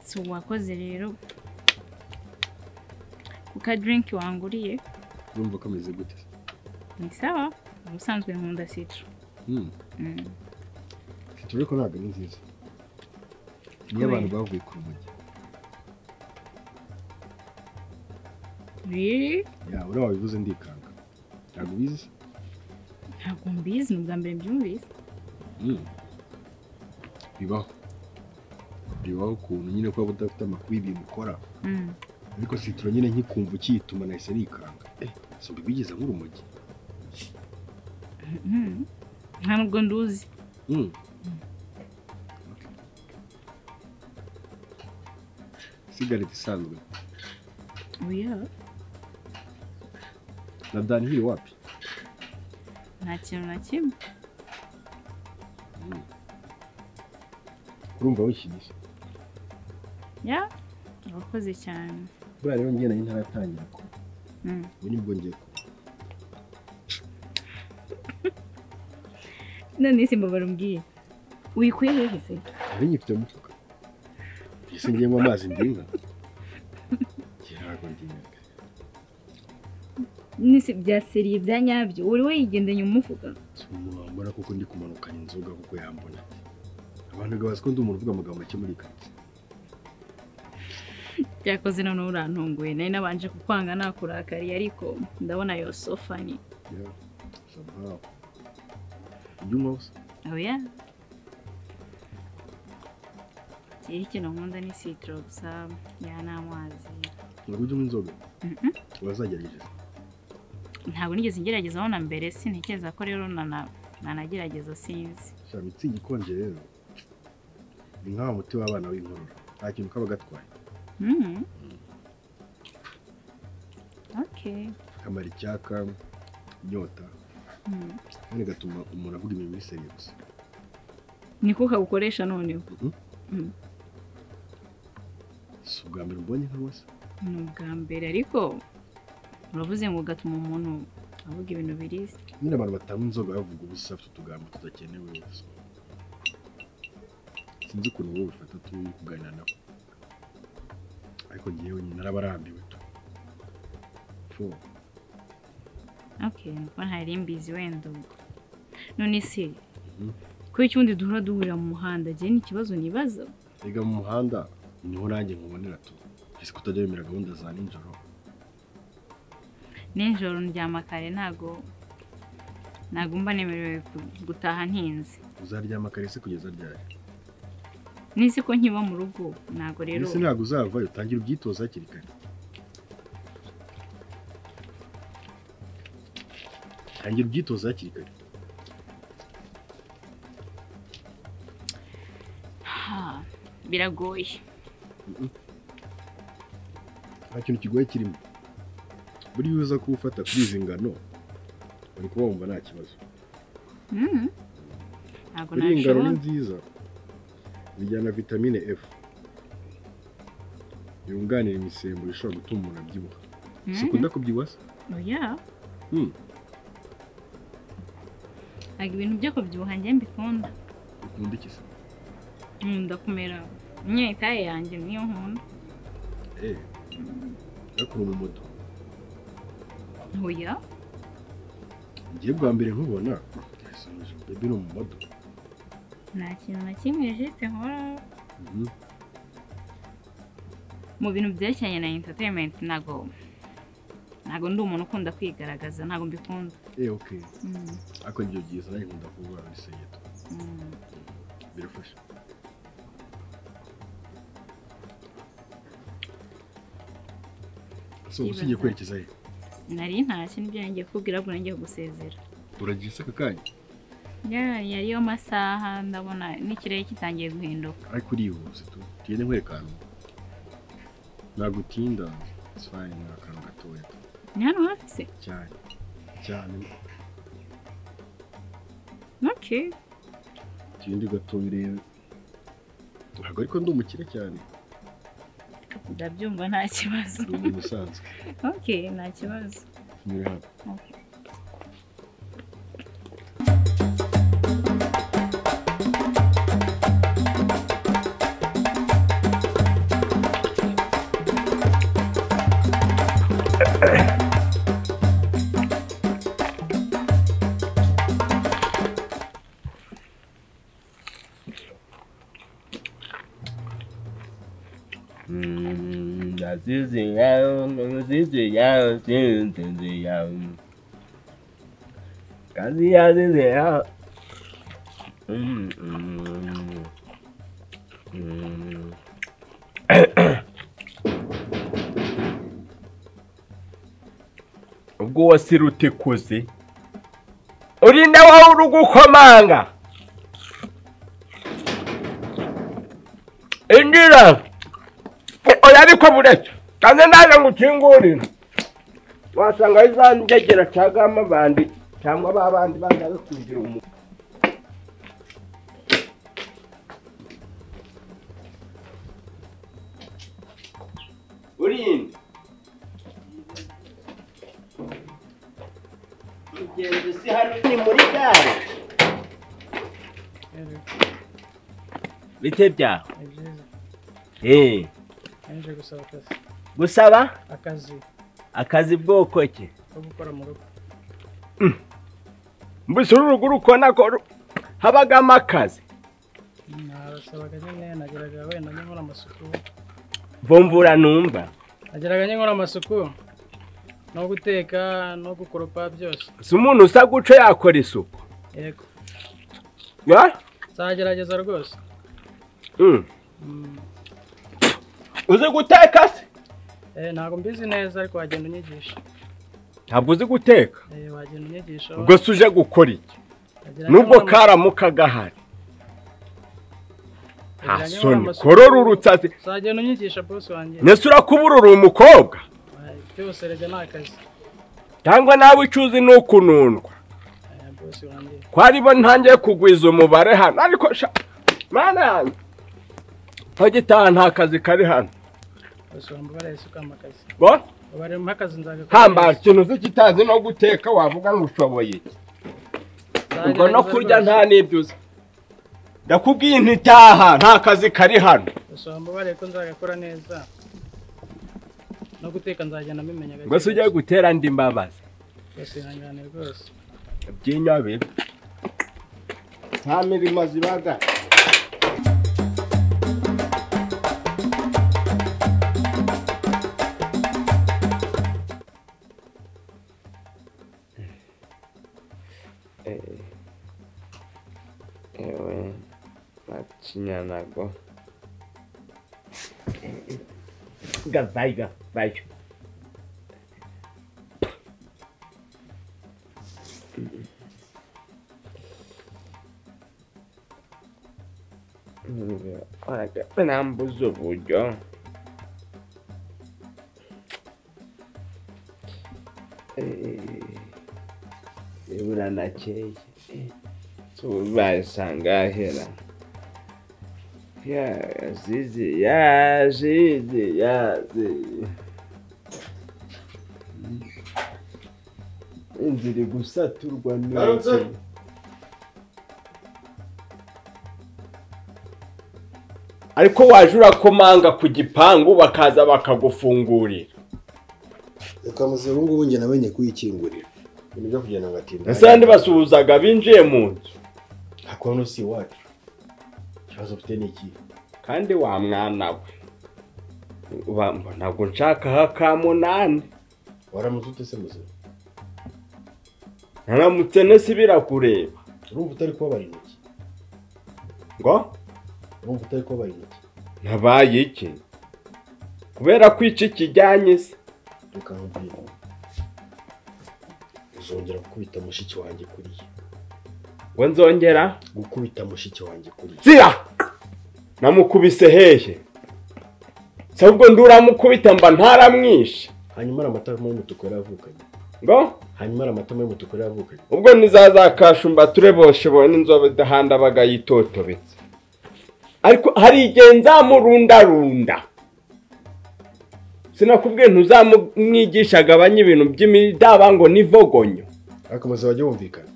si uwakoze rero kuko adirinki wanguriye urumva kameze gute ni sawa ubusanzwe nkunda sitoro sitoro ariko ntabwo ari nziza niyo abantu bavuye ku rumogi riri ya uriya wabivuze ndikanga ntabwo ubizi ntabwo mbizi ni ubwa mbere mbyumvise Mm. bibaho bibaho ukuntu nyine kuba udafite amakuru y'ibintu ukora Mm. ariko sitoro nyine nkikumva ukiyituma nahise nikanga eh si ubigize nk'urumogi Mhm. ntabwo nduzi Mm. Okay. sigareti isanzwe oya na danihili wapi nta kintu na kimwe urumva wishyushye ya urakoze cyane buriya rero njye nayo ntaratangira ko Mm. ubu nibwo ngiye ko none simba barumbwiye wikuye hehe se nari nyifite mu mufuka mbese ngiye nywa amazi ndinga njye ntabwo ndinga nisi bya seriye bya nyabyo uri we yigendanye umufuka si umuntu wambona kuko ndi kumanukana inzoga kuko yambona abantu bazi ko ndi umuntu uvuga amagambo make muri iyi karitsiye byakoze none urantunguye nari nabanje kukwanga nakurakariye ariko ndabona yo sofa ni yewe gusa nkaho ibyo unywa gusa oya kiriho ikintu nkunda ni sitoro gusa ya ni amazi ngo ujye unywa inzoga Mhm. urazagerageza ntabwo nigeze ngeragezaho na mbere sintekereza ko rero nana- nanagerageza sinzi shaka mitsingi ikonje rero ni nk'awa muti w'abana w'inkorora nta kintu kaba gatwaye Mhm. okay kamara icyaka inyota Mhm. kandi gatuma umuntu avuga ibintu muri seriye gusa niko kagukoresha noneho Mhm. Mhm. si ubwa mbere ubonye nk'aho se ni ubwa mbere ariko uravuze ngo ugatuma umuntu avuga ibintu biriza nyine abantu batanywa inzoga bavuga ubusa bafite utugambo tudakenewe so, sinzi ukuntu wowe ubifata turi kuganira nabo ariko ngewe nyine narabarambiwe tu Fo, okay nuko ntari mbizi wenda ubwo none se Mhm. kuba icyundi duhora duhurira mu muhanda jye ni ikibazo nibaza erega mu muhanda niho nanjye nkubonera tu ese kutajya wemera gahunda za nijoro nijoro ndyama kare ntago ntago mba nemerewe ku- gutaha ntinze uzaryama kare se kugeza ryari n'izi ko nkiba mu rugo ntago rero ese ntabwo uzavayo utangira ubwitoza hakiri kare tangira ubwitoza hakiri kare Ha, biragoye nta kintu kigoye kirimo buriya iyo uza kuwufata kuri izi ngano uri kuba wumva nta kibazo Mhm. ntago buriya ingano nabishobora ni nziza zijyana vitamine f yunganira imisemburo ishobora gutuma umuntu abyibuha Mhm. sikunda kubyibuha se oya Mm. ntago ibintu byo kubyibuha njye mbikunda ukunda iki se nkunda kumera imyitaye yanjye niyo nkunda eee yakura umumodo oya ngiye bwa mbere nkubona yasoje bebe ni umumodo nta kintu na kimwe jisite nkora mu bintu byerekeranye na interineti ntago ntago ndi umuntu ukunda kwigaragaza ntago mbikunda eee oke Mm, ariko nibyo byiza nanjye nkunda kuba muri seyeto mm. birafasha so Ndibaza. usibye kwerekeza he nari ntashye nibyo nagiye kubwira ahubwo nagiye gusezera uragiye se aka kanya Ya- yari yo masaha ndabona n'ikirere kitangiye guhinduka ariko urihuse tu tugende nkwereka ahantu ntabwo utinda sifayi ni akantu gatoya tu. ni hano hafi se cyane cyane oke tugende gatoya urebe ntabwo ariko ndi umukire cyane ndabyumva nta kibazo ni umuntu usanzwe ok nta kibazo nyura hano Okay. Mm, la sucia, la sucia, la sucia. Casi ya sucia. Mm, mm, mm. ubwo wasirute kuzi urinda wawe uri gukomanga injira oya ariko bureke kandi naje ngo ukingurire wasanga ari za njegera cyangwa amabandi cyangwa ba bandi baza bakungira umuntu urinde mugenzi hano ni muri gare bite byawe ni byiza Eh, nje gusaba akazi gusaba akazi akazi bwoko ki ko gukora mu rugo mbese uru rugo urukona ko ru- habagamo akazi nabasabaga nyine nageraga wenda nkora amasuku mvumvura numva nageraga nkora amasuku no guteka no gukoropa byose si umuntu usa guco yakora isuku yego Ya? nzagerageza rwose Mm. Mm, uzi guteka se eh, ntabwo mbizi neza ariko wagenda unyigisha ntabwo uzi guteka Eh, wagenda unyigisha ubwo se uje gukora iki Nageraga nubwo nkora karamuka gahari amas- nta nageraga nkora soni amasuku. korora urutsazi uzagenda unyigisha bosi wanjye nese urakubura uri umukobwa Eh, byose rege ni akazi cyangwa nawe icyo uzi ni ukunundwa Eh, bosi wanjye kwari bo ntangiye kugwiza umubare hano ariko sha mana yanjye ntagitaha nta kazi kari hano bosi wanjye ubare isukamo akazi bo ubare mu akazi nzagakora hamba ikintu uzi kitazi no guteka wavuga ngo ushoboye ubwo no kurya nta n'ibyo uzi ndakubwiye inti itaha nta kazi kari hano gusoma mubare ko nzagakora neza no guteka nzagenda mbimenya gake mbese ugiye gutera andi mbabazi rwose ihangane rwose byinyo bibi nta mirimo zibaga ewe macinyanago gavayi gavayi nambuza uburyo buranakeye tubasanga ahera yazizi yazizi yazizi inzira gusaturwa n'inzu ariko waje urakomanga ku gipangu bakaza bakagufungurira reka muze ubu ngubu njye namenye kuyikingurira ibintu byo kugenda ngatinda ese abandi basuhuzaga binjiye mu nzu nta kuntu si iwacu ikibazo ufite ni iki kandi wa mwana we Wa- mbona ngo nshakaho akamunani waramutse ute se muzima naramutse nese birakureba urumva utari kubabara intoki ngo urumva utari kubabara intoki ntabaye iki kubera ko iki kijyanye se reka nkubwire uzongera gukubita mushiki wanjye kuri ye ngo nzongera gukubita mushiki wanjye kuri ye zira namukubise hehe se ahubwo nduramukubita mba ntaramwishe hanyuma ari amatama y'umutuku yari avukanye ngo hanyuma ari amatama y'umutuku yari avukanye ubwo ntizazakashumba tureboshewe n'inzobe idahanda bagayitotobetse ariko hari igihe nzamurundarunda sinakubwiye ntuzamwigisha agabanye ibintu by'imidaba ngo nivogonyo akomeza bajye bumvikana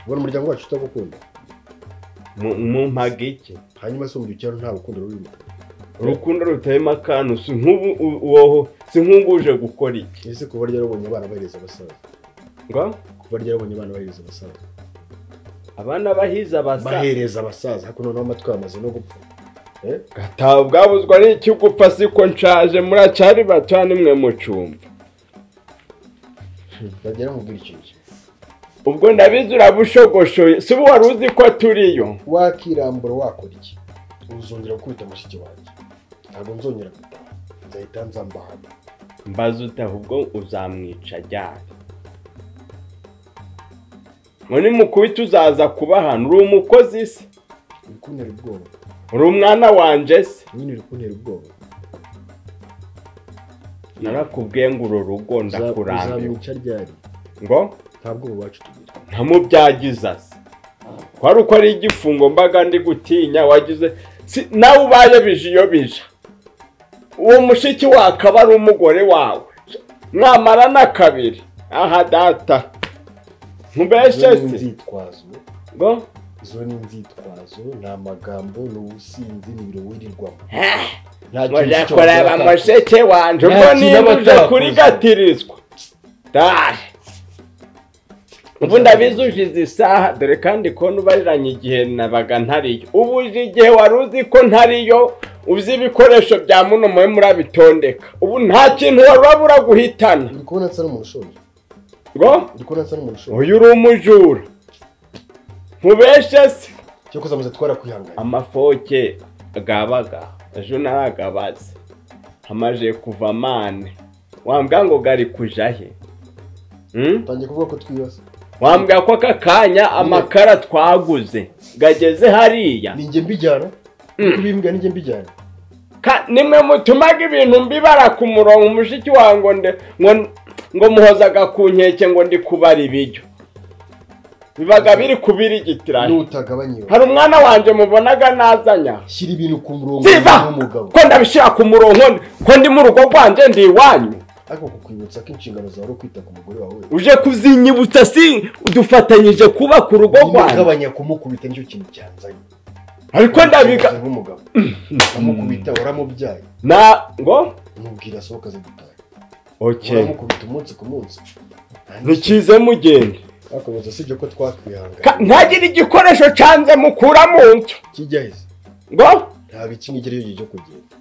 ubona umuryango wacu utagukunda mu mpaga iki hanyuma se umujyi cyaro nta rukundo rurimo urukundo rutarimo akantu si nk'ubu u- woho si nk'unguje gukora iki ese kuba ryarabonye abana bahereza abasaza ngo kuba ryarabonye abana bahereza abasaza abana bahize abasa bahereza abasaza ariko noneho amatwi yamaze no gupfa Eh? gatabwabuzwa n'iki gupfa siko nshaje muracari batoya nimwe mucumva bagera mubwira ikintu kimwe ubwo ndabizi urabushogoshye si bo wari uzi ko turiyo wakirambura wakora iki uzongera gukubita mushiki wanjye ntabwo nzongera gutaha nzahita nzambahana mbaza utaha ubwo uzamwica ryari ngo nimukubita uzaza kuba hano uri umukozi se uri kuntera ubwoba uri umwana wanjye se nyine uri kuntera ubwoba narakubwiye ngo uru rugo ndakurambiwe uzamwica ryari ngo nta bwoba wacu tugira ntamubyagiza se kwari uko ari igifungo mbaga ndi gutinya wagize si nawe ubaye bije iyo bije uwo mushiki wakaba ari umugore wawe mwamara na kabiri aha data izo ntubeshe ni se inzitwazo ngo izo ni inzitwazo ni amagambo ni ubusinzi ni ibiro wirirwamo mujya kureba mushiki wanje Nta ubwo kintu niba aba uje atakoze. kurigatirizwa dahe ubu ndabizi ujize isaha dore kandi ko nubariranye igihe nabaga ntariyo ubu uje igihe wari uzi ko ntariyo uzi ibikoresho bya muno mube murabitondeka ubu nta kintu wari wabura guhitana uri kubona nsa n'umuntu ushonje ngo uri kubona nsa n'umuntu ushonje uyu uri umujura mubeshe se cyo kuzamaze twarakwihanganye amafoke gabaga ejo naragabaze amaje kuva mane wambwa ngo gari kuja he Hmm? utangiye kuvuga ko twibasa wambwira ko aka kanya amakara twaguze gageze hariya ninjye mbijyana Uri kubimbwira ninjye mbijyana Ka- nimwe mutumaga ibintu mbibara ku murongo umushiki wawe ngo nde- ngo ngo muhozaga ku nkeke ngo ndi kubara ibiryo bibaga biri kubirigitirana n'utagabanye iwe hari umwana wanjye mubonaga nazanya shyira ibintu ku murongo Siva! w'umugabo ko ndabishyira ku murongo ko ndi mu rugo rwanjye ndi iwanyu ariko kukwibutsa ko inshingano zawe ari ukwita ku mugore wawe uje kuzinyibutsa si dufatanyije kuba ku rugo rwanjye nimugabanya kumukubita nicyo kintu cyanzanye ariko ndabiga Uramutse nk'umugabo uramukubita waramubyaye na ngo mubwira asohoka ze gutaha oke uramukubita umunsi ku munsi ntikize mugende akomeza usibye ko Ka- twakwihangana ntagire igikoresho cyanze mukura mu nzu kijya heza ngo ntabwo ikindi igira iyo cyo kugenda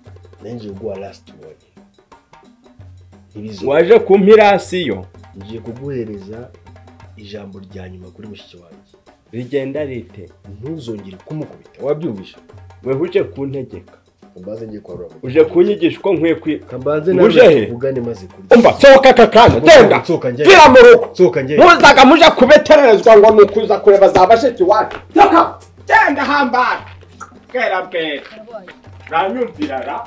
nanjye uguha lasiti wani ntibizo waje kumpirasiyo ngiye kuguhereza ijambo rya nyuma kuri mushiki wanjye rigenda rite ntuzongere kumukubita wabyumvisha we uje kuntegeka kambaze ngiye kwarura mu uje kunyigisha uko nkwiye kwi kambaze Uje nawe he? tuvugane maze umva sohoka aka kanya genda Sohoka njye. gira mu rugo sohoka njye muzaga muje kubetererezwa ngo ni ukuza kureba za bashiki wacu sohoka genda hambara bwera bwera uranyumvira ra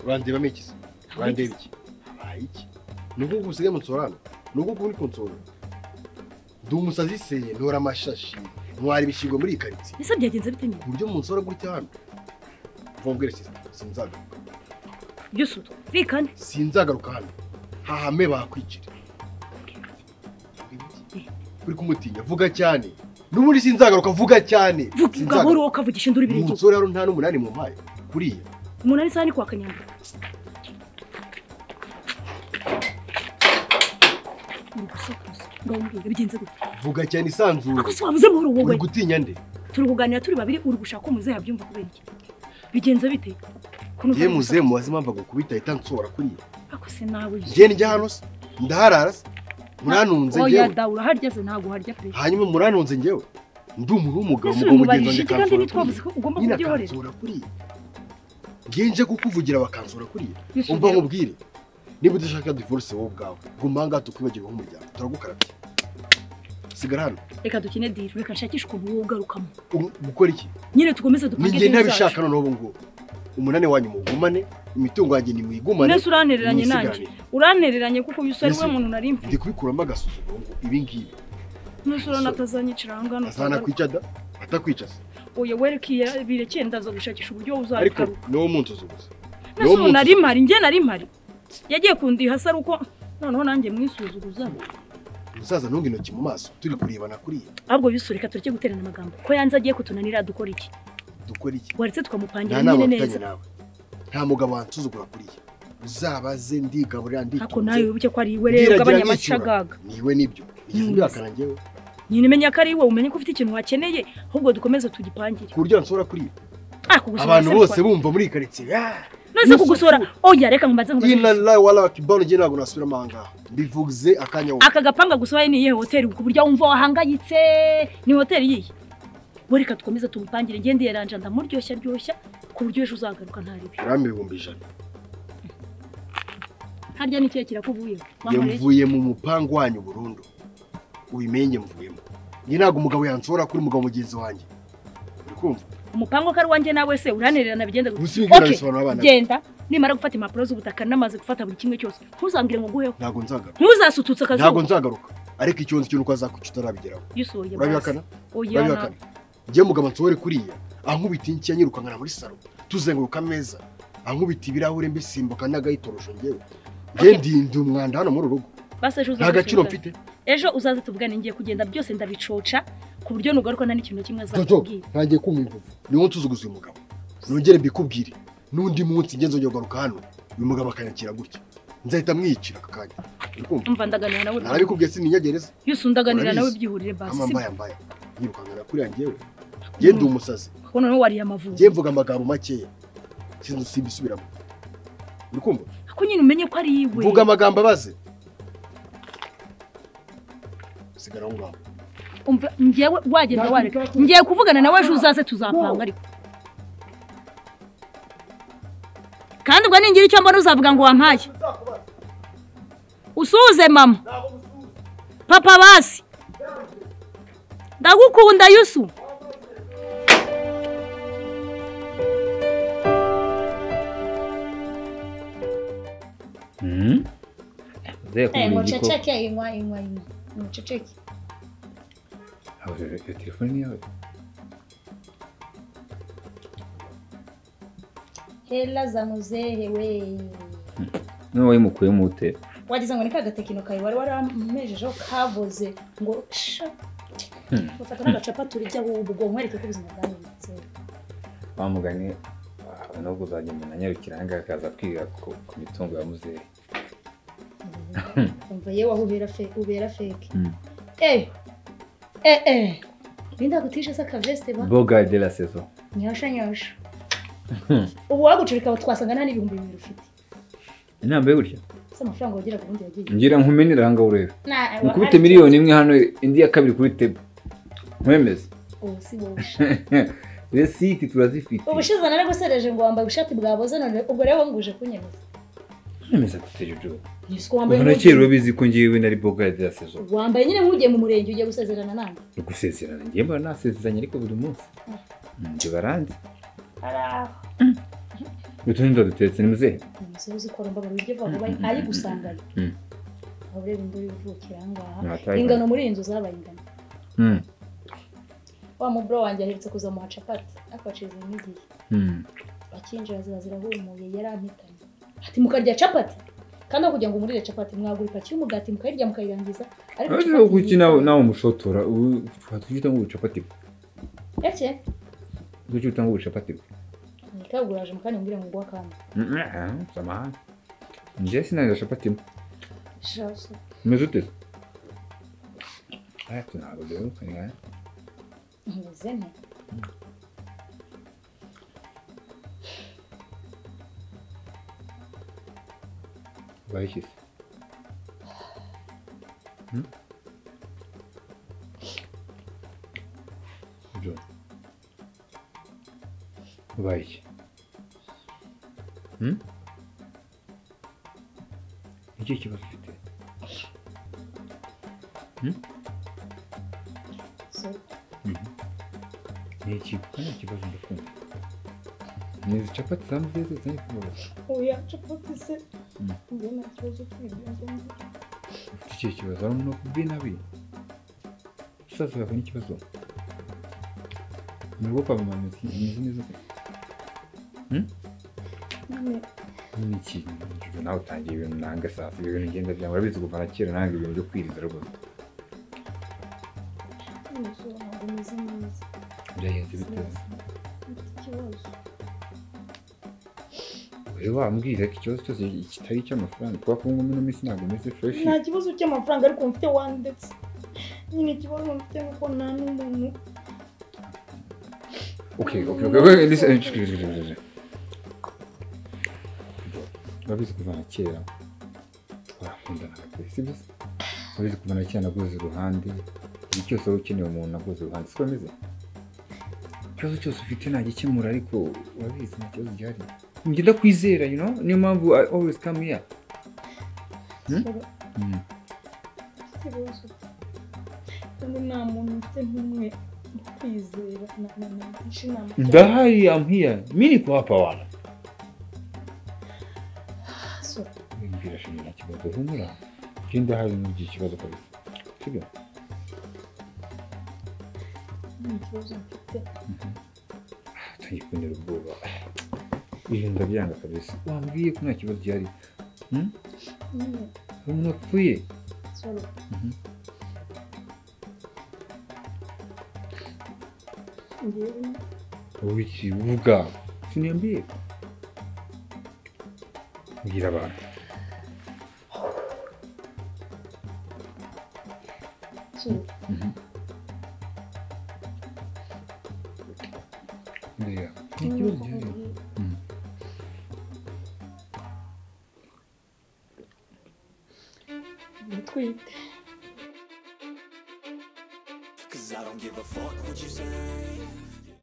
urandeba iki se urandeba iki habaye iki ni uko usigaye munsorana ni uko uri kunsora ndi umusazi se ntora amashashi ntwara ibishyigo muri iyi karitsiye ese byagenze bite nyine ku buryo munsora gutya hano mvumbwire sisita sinzagaruka byose utumvikane sinzagaruka hano hahame bakwicira uri kumutinya vuga cyane n'ubundi sinzagaruka vuga cyane vuga Sinzagaruka. gahoro wowe ukavugisha induru ibiri igihugu umusore hano nta n'umunani mu mpaye kuriya umunani isaha ni kwa kanyanga uri gusakuza ngawumbwira bigenze gute vuga cyane isanzure ako si wavuze buhoro wowe uri gutinya nde turi kuganira turi babiri uri gushaka ko muzehe yabyumva kubera iki bigenze bite ko numva ye ari muzehe mubaze impamvu agukubita ahita ansobora kuriya gusa- ako se nawe njye njya hano se ndaharara se muranunze oya njyewe dawe uraharya se ntabwo uharya pe hanyuma muranunze njyewe ndi umuntu w'umugabo umugabo mugenzi ese uramubarije wanjye iki kandi akansura ntitwavuze kuriya ko ugomba nyine kubyihorera akansura kuriya njye nje kukuvugira bakansura kuriya Yesu, umva rero. nkubwire niba udashaka divorce wowe ubwawe guma aha ngaha tukwibagirwe nk'umuryango turagukarabya sigara hano reka dukine diri reka nshakishe ukuntu wowe ugarukamo Um- gukora iki nyine dukomeze dupange ninjye diri ntabishaka zacu noneho ubu ngubu umunani wanyu muwugumane imitungo yanjye nimuyigumane mbese uranereranye nanjye nimwisigarane. uranereranye kuko uyu usore Yesu. we muntu nari mfite ndi kubikuramo agasuzuguro ngo ibi ngibi n'usore natazanyicira aha ngaha azanakwica da atakwica se oya werekeye birekeye ndaza gushakisha uburyo ariko uzabikaruka ni wo munsi uzi gusa ni nese wo ubu munsi nari mpari njye nari mpari yagiye kundiha asa ari uko noneho nanjye mwisuzuguza umusaza ntunga intoki mu maso turi kurebana kuriya ahubwo bisureka tureke guterana amagambo ko yanze agiye kutunanira dukora iki dukora iki waretse nta tukamupangira nama nyine mfitanye neza nawe nta mugabo wansuzugura kuriya uzabaze ndigaburira ako nawe nditunze wibuke ko ari iwe rero ugabanya amacagaga niwe nibyo igihe Nibyo. ndihakana njyewe nyine menya ko ari iwe umenye ko ufite ikintu wakeneye ahubwo dukomeze tugipangire ku buryo wansura kuriya ah kugusura abantu se bose bikora- bumva muri iyi karitsiye "Ah, none se kugusura oya reka mbaze ngo ina la wala kibano njye ntabwo nasubiramo aha ngaha mbivuze akanya wose aka gapanga gusohoye ni iyihe hoteli ku buryo wumva wahangayitse ni hoteli yihe we reka dukomeze tumupangire ngende yaranje ndamuryoshya ryoshya ku buryo ejo uzagaruka ntaribi gram ibihumbi ijana harya ni ikihe kirakuvuyeho wankoreye yamvuye mu mupangu wanyu burundu ubimenye mvuyemo njye ntabwo umugabo yansura kuri umugabo mugenzi wanjye uri kumva umupango ko ari uwanjye nawe se uranererana bigenda gute ubusibe okay. Okay, bisobanura abana be. genda nimara gufata impapuro z'ubutaka n'amazi gufata buri kimwe cyose ntuzambwire ngo nguheho ntabwo nzagaruka ntuzasututse ntabwo akazuba nzagaruka ariko ikibazo cy'uko uzakuca utarabigeraho yusohoye urabihakana oya urabihakana njye mugabo nsohore kuriya ankubita inshyi anyirukankana muri salo tuzenguruka ameza ankubita ibirahure mbisimbuka n'agayitorosho njyewe njye Okay. ndinda umwanda hano muri uru rugo basi ejo uzaze nta gaciro tuvugane. mfite ejo uzaze tuvugane ngiye kugenda byose ndabicoca ku buryo nugaruka nta n'ikintu na kimwe Jojo, azakubwira ntangiye kumva imvuvu ni wowe nsuzuguza uyu mugabo nongere mbikubwire n'undi munsi njye nzongera kugaruka hano uyu mugabo akanyakira gutya nzahita mwiyicira aka kanya uri kumva umva ndaganira nawe narabikubwiye sininyagereza yose undaganira nawe Urabizi. byihurire basi ama si- mbaya mbaya yirukankana kuriya njyewe njye ndi umusazi kuko noneho wariye amavubi njye mvuga amagambo makeya sinzi simbisubiramo uri kumva ko nyine umenye ko ari iwe mvuga amagambo abaze sigara aho ngaho umva njyewe wagenda wareka ngiye kuvugana nawe ejo uzaze tuzapanga ariko kandi ubwo ningira icyo mbona uzavuga ngo wampaye usuze mama papa basi ndagukunda yusu Mm. Mzee Eh, kumbe jiko. muchecheke imwa imwa imwa muchecheke Hawe, hiyo telefoni yawe. hela za muzehe we Niwe wayimukuyemo ute? wagize ngo ni ka gatekino kawe wari waramejejeho kaboze ngo sha Hmm. ufata n'agacapa turijya wowe ubwo nkwereke ko ubuzima bwawe bumeze Wa mugani ah, nubwo uzajya umuntu anyarukira aha ngaha akaza kwiga ku ku mitungo ya muzehe. umva yewe aho ubera fe ubera feke Hmm. eh eh eh Linda kutisha sa kaveste ba Boga de la saison. nyosha nyosha ubu wagucurika twasanga nta n'ibihumbi bibiri ufite Inamba y'urya. se amafaranga wagira ku bundi yagiye Ngira nkumenera aha ngaha urebe. Na- Nkubite miliyoni imwe hano indi ya kabiri kuri table. Mwemeze. ubu si wowe Resiti turazifite. ubushize naragusereje ngo wambaye ubushati bwaboze none ubwo rero nguje kunyemeza Mwemeze kutejeje. Yes, ko wambaye Kuva na kera urabizi ko ngiyewe nari boga de la saison. wambaye nyine nk'ugiye mu murenge ugiye gusezerana nande Gusezerana ngiye mbona nasezeranye ariko buri munsi. Nje baranzi. Utundi dutetse ni muzehe. umusore uzi ko aromba buryo vuba vuba ari gusanganya Mm. aho ureba induru ivukira aha ngaha Mwataye. ingano muri iyi nzu zabaye ingano Mm. wa muburo wanjye aherutse kuzamuha capati ariko wacize n'igihe Mm. bakinjira ziba zirahumuye yarampitanye ati mukarya capati kandi aho kugira ngo murire capati mwagura ipaki y'umugati mukayirya mukayirangiza ariko Ariko capati kuki nawe nawe umushotora ubu twatwita ngo ubucapati bwe. eke Kuki uta ngo ubucapati bwe. nikaguraje mukanya umbwire ngo ngwa kandi Mm, eh, Samahani. Nje sina ya chapati. mwe. shasi Umeze ute? Aya tunabo rero kanya. meze nte Bayishyize. Mm? Jo. Bayish. Mm? Iki kibazo ufite. so ni iki kuko nta kibazo ndakumva ni izi capati zambuye zose zari kubaza oya capati se Mm. njye nta kibazo cy'ibyo ufite ikihe kibazo hari umuntu wakubwiye nabi usaza yahuye n'ikibazo ni ubwo kwa mama imeze imeze neza se ni ikintu ibyo nawe utangiye ibintu nanga saa sita ibintu ngenda byangu urabizi kuva na kera nanga ibintu byo kwiriza rwose umusoro ntabwo umeze neza byagenze bitewe Ufite ikibazo rero wambwira ko ikibazo cyose kitari icy'amafaranga kuba kuba ngomba ino minsi ntabwo meze fureshi nta kibazo cy'amafaranga ariko mfite wani ndetse nyine ikibazo mfite nuko nta n'umuntu Okay, okay, okay, okay, listen, excuse me, excuse me. Urabizi kuva na kera warakundanaga pe sibyo se? Urabizi kuva na kera naguze iruhande igihe cyose wari ukeneye umuntu naguze iruhande siko bimeze ikibazo cyose ufite nagikemura ariko urabizi nta kibazo gihari njye ndakwizera you know niyo mpamvu I always come here Mm. mfite ibibazo kandi nta muntu mfite nk'umwe kwizera na- na- na- nagisha inama ndahari I'm here mimi niko hapa wala So, mbwira shimira nta kibazo humura njye ndahari nugire ikibazo kabisa sibyo nta kibazo mfite atangiye kuntera ubwoba ibintu ndabyanga kabisa wambwiye ko nta kibazo gihari nyine hari umuntu wapfuye soro Mhm. ngewe wowe iki uvuga siniyambwiye mbwira abantu soro mbega nta kibazo gihari Mhm. ndatwite Cause I don't give a fuck what you say.